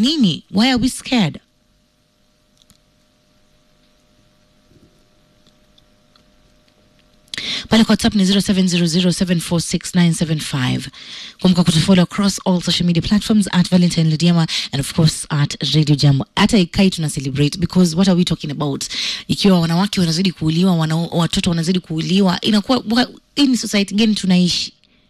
nini why are we scared pale kwa whatsapp ni 0700746975 kumbuka kutufollow across all social media platforms at valentine lidiama and of course at radio jambo hata ikai tuna celebrate because what are we talking about ikiwa wanawake wanazidi kuuliwa wana, watoto wanazidi kuuliwa inakuwa wa- hii ni society gani tunaishi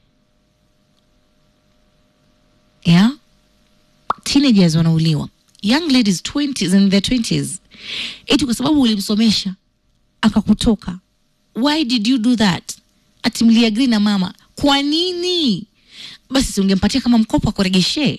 yeah teenagers wanauliwa young ladies 20s in their 20s eti kwa sababu ulimsomesha akakutoka why did you do that ati mliagri na mama kwa nini basi si ungempatia kama mkopo akuregeshee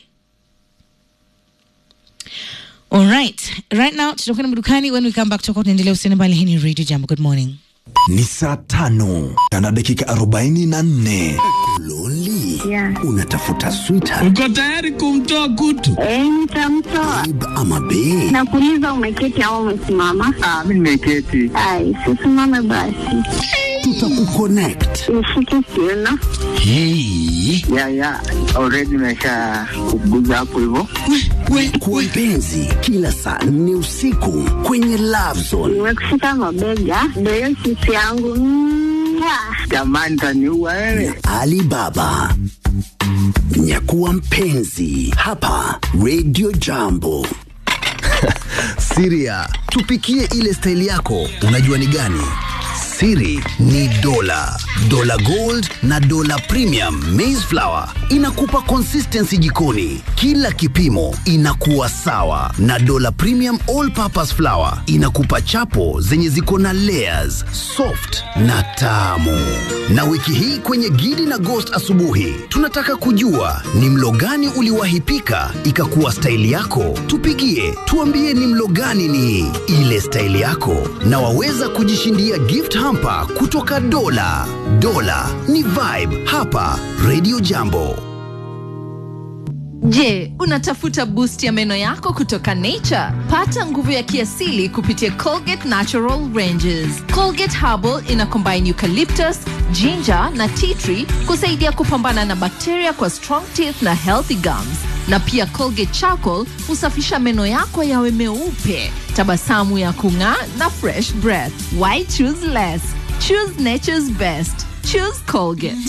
alright right now tutakwenda madukani when we come back tutakuwa tunaendelea usiene mbali hii ni radio jambo good morning ni saa tano na dakika arobaini na nne loli Yeah. unatafuta sweetheart uko tayari kumtoa kutu Eh, nitamtoa. babe ama bae Nakuuliza umeketi au umesimama? Ah, mi nimeketi. Ai, sisimame basi. tutakuconnect Nishike kiuno. hii Ya, ya, already nimesha kuguza hapo hivyo. kwa mpenzi kila saa nne usiku kwenye love zone Nimekushika mabega. Ndio hiyo sisi yangu. Mwah. Jamani, taniua wewe. alibaba nyakuwa mpenzi hapa radio jambo siria tupikie ile staili yako unajua ni gani siri ni dola dola gold na dola premium maize flour inakupa consistency jikoni kila kipimo inakuwa sawa na dola premium all purpose flour inakupa chapo zenye ziko na layers soft na tamu na wiki hii kwenye gidi na ghost asubuhi tunataka kujua ni mlo gani uliwahi pika ikakuwa staili yako tupigie tuambie ni mlo gani ni ile staili yako na waweza kujishindia gift hamper kutoka dola dola ni vibe hapa radio jambo Je, unatafuta boost ya meno yako kutoka Nature? Pata nguvu ya kiasili kupitia Colgate Natural Ranges. Colgate Herbal ina combine eucalyptus, ginger na tea tree kusaidia kupambana na bakteria kwa strong teeth na healthy gums. Na pia Colgate Charcoal husafisha meno yako yawe meupe, tabasamu ya kung'aa na fresh breath. Why choose less? Choose nature's best. Choose Colgate.